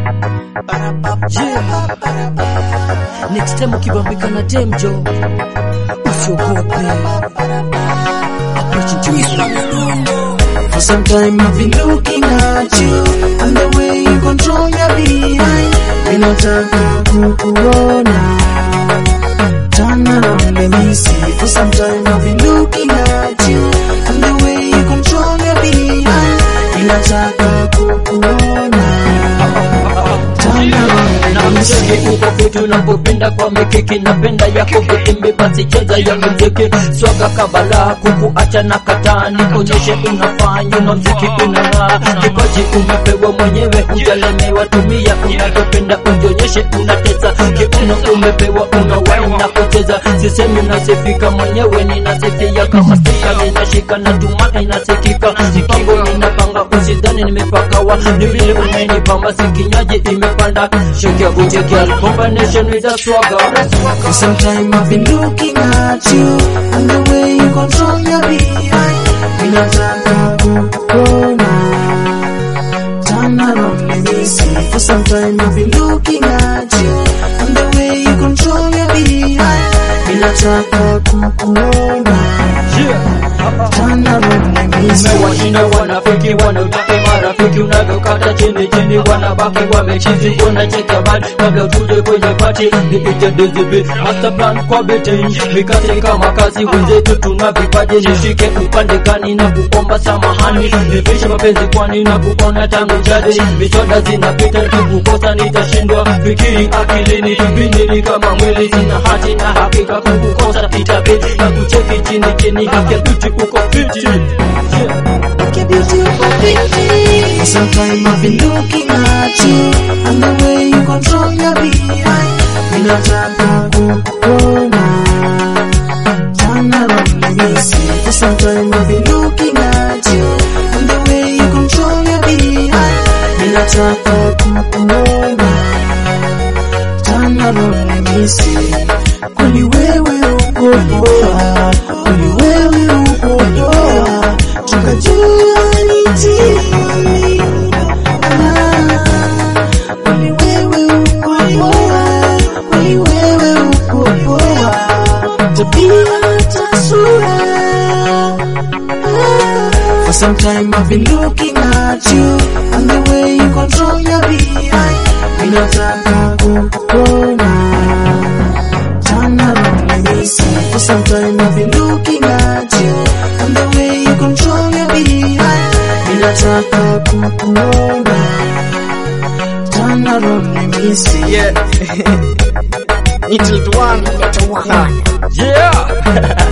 Yeah. Next time ukibambika na demjo usiogope. Approach to you. For some time I've been looking at you and the way you control your behind. Ninataka kukuona. Turn around, let me see. For some time I've been looking at you and the way you control your behind. Ninataka kukuona. Turn around, na let me see. mziki uko kwetu napopenda kwa mikiki napenda yako vitimbi basi cheza ya mziki swaga kabala kukuacha na kataa nikonyeshe unafanya na mziki unang'aa kipaji umepewa mwenyewe hujalemewa tumia unavyopenda ujionyeshe unatesa kiuno umepewa unawai na kucheza sisemi unasifika mwenyewe ninasifia kama sika ninashika na tuma inasikika mpango ninapanga usidhani nimepakawa ni vile umenipamba sikinyaji imepanda shake your booty girl combination with a swagger For some time I've been looking at you and the way you control your behind. Ninataka kukuona. Turn around, let me see. For some time I've been looking at you and the way you control your behind. Ninataka kukuona. Turn around, let me see. umewashinda wanafiki wanautaka marafiki unavyokata chini chini wanabaki wamechizi unacheka bad kabla tuje kwenye pati nipite dizibi master plan kwa betting mikate kama kazi wenzetu tuna vipaji nishike upande gani na kuomba samahani nipishe mapenzi kwani na kuona tangu jadi misoda zinapita nikikukosa nitashindwa fikiri akilini vipindili kama mwili sina hati na hakika kukukosa itabidi na kucheki chini chini haki ya beauty uko fiti yeah. Your beautiful beauty. For some time I've been looking at you and the way you control your behind. Ninataka kukuona. Turn around, let me see. For some time I've been looking at you and the way you control your behind. Ninataka kukuona. Turn around, let me see. Kweli wewe uko poa, kweli wewe uko poa, tukajua ni tini. Ah, kweli wewe uko poa, kweli wewe uko poa, tabia hata sura. Ah, For some time I've been looking at you and the way you control your behind. Ninataka kukuona. Turn around, let me see. For some time I've been looking at you and the way you control your behind. Ninataka kukuona. Turn around, let me see. Yeah. Little one. Little one. Yeah.